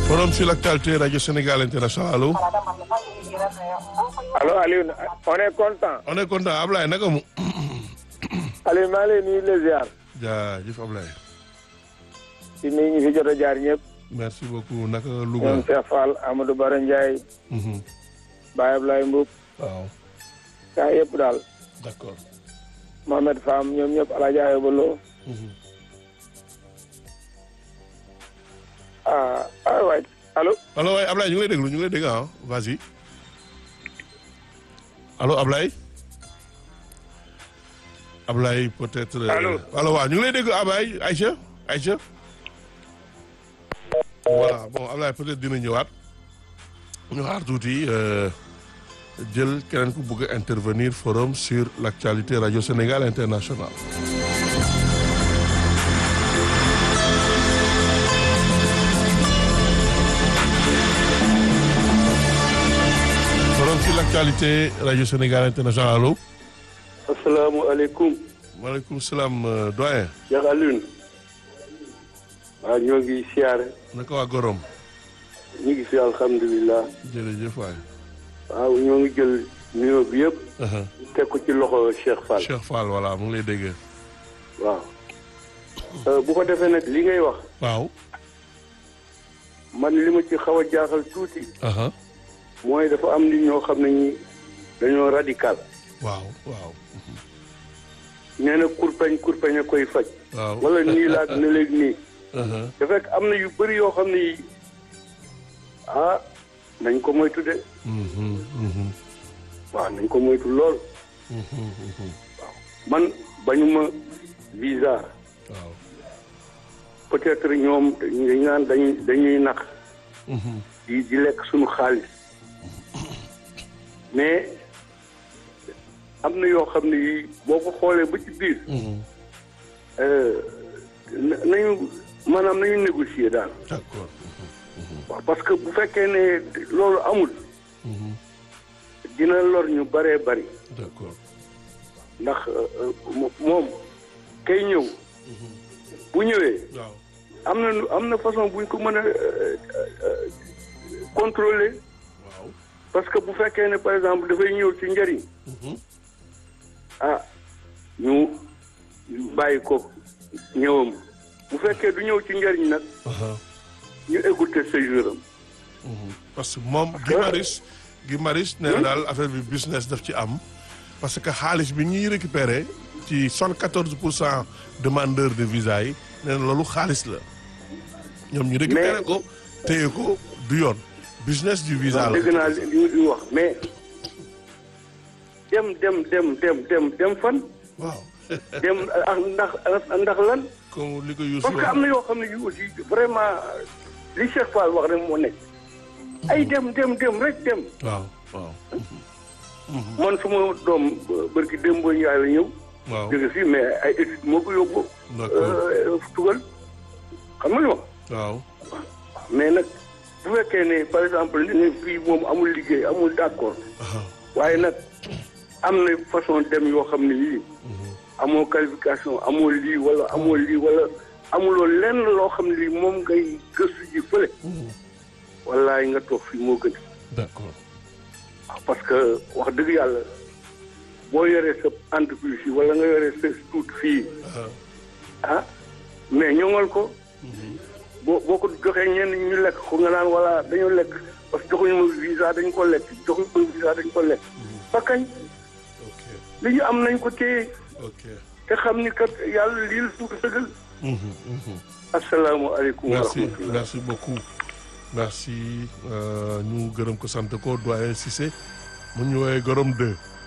forum sur l'actualité Radio Sénégal International allo. allo Aliou on est content. on est content Ablaye naka mu. Aliou maa ngi lay nuyu les ziar. jaajëf Ablaye. ci nuyu ñi fi jot a jaar ñëpp. merci beaucoup naka Louga. ñoom Cheikh Fall Amadou Bara Ndiaye. Baye Ablaye Mboub. waaw kaa yëpp daal. d'accord. Mohamed Fam ñoom ñëpp El Hadj Ayba Lo. ah ah waay allo. allo waay Ablaye ñu ngi lay déglu ñu ngi lay dégg ah vas-y. allo Ablaye. Ablaye peut-être. Allô. allo waaw ñu ngi lay dégg Ablaye Aïcha Aïcha. voilà bon Ablaye peut-être dina ñëwaat. ñu xaar tuuti euh, jël keneen ku bëgg a intervenir forum sur l'actualité Radio Sénégal International. forum sur l'actualité Radio Sénégal International allo. asalaamaaleykum maaleykum salaam euh, doyen. Cheikh Alioune waaw ñoo ngi siyaare naka waa Gorom. ñu ngi fi alhamdulilah jërëjëf waay. waaw ñoo ngi jël nuyoo bi yëpp Uh-huh. teg ko ci loxo Cheikh Fall Cheikh Fall voilà mu ngi lay dégg. waaw Euh, bu ko defee nag li ngay wax waaw. man li ma ci xaw a jaaxal tuuti Uh-huh. mooy dafa am nit ñoo xam ne ñi dañoo radical waaw waaw. nee na kurpeñ kurpeñ a koy faj waaw. wala nii laag ne léegi nii Uh-huh. te fekk am na yu bëri yoo xam ne yi ah nañ ko moytu de Mhm, mhm, waaw nañ ko moytu lool mhm, mhm. man bañuma visa waaw. peut-être ñoom dañuy naan dañuy dañuy nax Mhm. di di lekk suñu xaalis mais am na yoo xam ne yi boo ko xoolee ba ci biir Mhm. euh, na- nañu maanaam nañu négocier daal D'accord. waaw parce que bu fekkee ne loolu amul Mhm. dina lor ñu bëree bëri D'accord. ndax euh, mo- moom kay ñëw bu ñëwee waaw. am na nu- am na façon buñ ko mën a euh, euh, contrôler waaw. parce que bu fekkee ne par exemple dafay ñëw ci njëriñ Mhm. ah ñu bàyyi ko ñëwam bu fekkee du ñëw ci njëriñ nag Uh-huh. ñu écouter séjour am Mhm. parce que moom Guy Marius Guy Marius nee na daal affaire bi business daf ci am parce que xaalis bi ñuy récupérer ci soixante-quatorze pour cent demandeurs de visa yi nee na loolu xaalis la ñoom ñu récupérer ko téye ko du yoon business du visa la dégg naa li li li wax mais dem dem dem dem dem dem fan waaw dem ah ndax ndax lan comme li ko Youssou parce que am na yoo xam ne yu aussi vraiment li Cheikh Fall wax rek moo nekk ay dem dem dem rek dem waaw waaw man suma doom bërki dem boo yaay la ñëw waaw jóge fii mais ay études moo ko yóbbu d'accord euh, tugal xam nga li ma waaw mais nag bu fekkee ne par exemple ne fii moom amul liggéey amul d'accord Aha. waaye nag am na façon dem yoo xam ne yii amoo qualification amoo lii wala amoo lii wala amuloo lenn loo xam ne lii moom ngay gëstu ji fële wallaay nga toog fii moo gën d'accord waaw parce que wax dëgg yàlla boo yoree sa entreprise yi wala nga yoree sa tuut fii Aha. ah mais ñoŋal ko boo boo ko joxee ñenn ñi ñu lekk ko nga naan wala dañoo lekk parce que joxuñu ma visa dañ ko lekk joxuñu ma visa dañ ko lekk ba kañ ok li ñu am nañ ko téye ok te xam ni kat yàlla lii la suuf sëgal Mhm, mhm. asalaamaaleykum wa merci rahmatulah merci beaucoup merci euh, ñu gërëm ko sant ko doyen Cissé mu ñu woowee Gorom 2